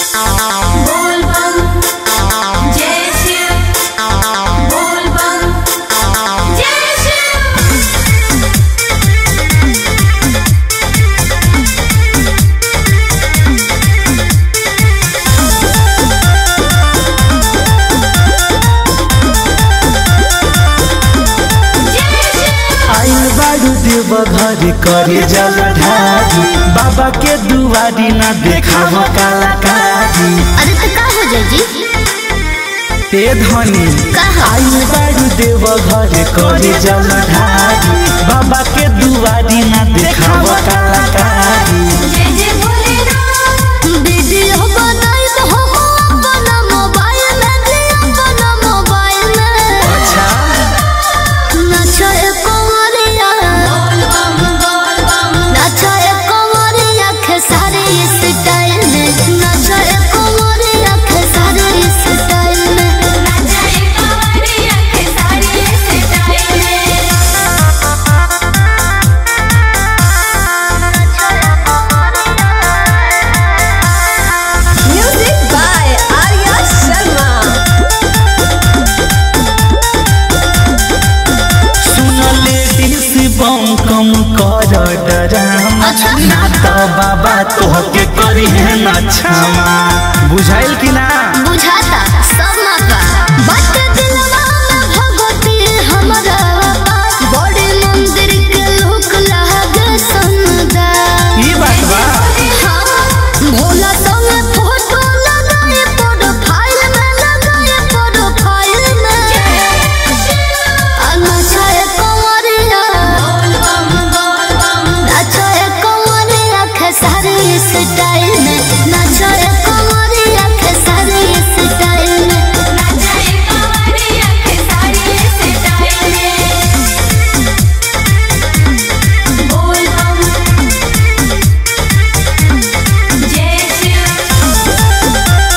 बोल बम जय शिव बोल बम जय शिव आइल बारू देव घर करे जल ढारी बाबा के दुआरी ना देखाव कलाकारी अरे तो का हो जाए जी ते धनी कहा आइल बारू देव घर करे जल ढारी बाबा के दुआरी ना देखाव कलाकारी जय जय भोलेनाथ वीडियो बनाई तो हम अपना मोबाइल में जी अपना मोबाइल में अच्छा नाचा ए कंवरिया बोल बम बोल बम नाचा ए कंवरिया खेसारी स्टाइल में नाचा ए कंवरिया खेसारी स्टाइल में नचाए कांवरिया के साड़ी स्टाइल में Music by Arya Sharma. सुन लेडीज बम कम कर डरामा अच्छा। ना तो बाबा तोहके करी है ना क्षमा बुझाइल कि ना बुझाता सब मापा बात दिलवा में भगवती हमरा बड़े मंदिर के लोक लागे सुंदर ई बात बा हाँ, भोला संगे फोटो लगाए प्रोफाइल में लगाए प्रोफाइल में आ नचाए कंवरिया बोल बम बोल बम नचाए कंवरिया खेसारी स्टाइल में नचाए कंवरिया खेसारी स्टाइल में नचाए कांवरिया के साड़ी स्टाइल में बोल बम जय शिव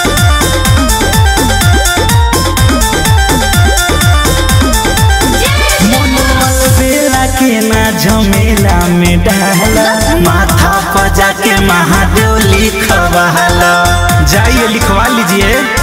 मनोमल बेला के ना झमेला में डाला माथा पजा के महादेव लिखवाला जाइए लिखवा लीजिए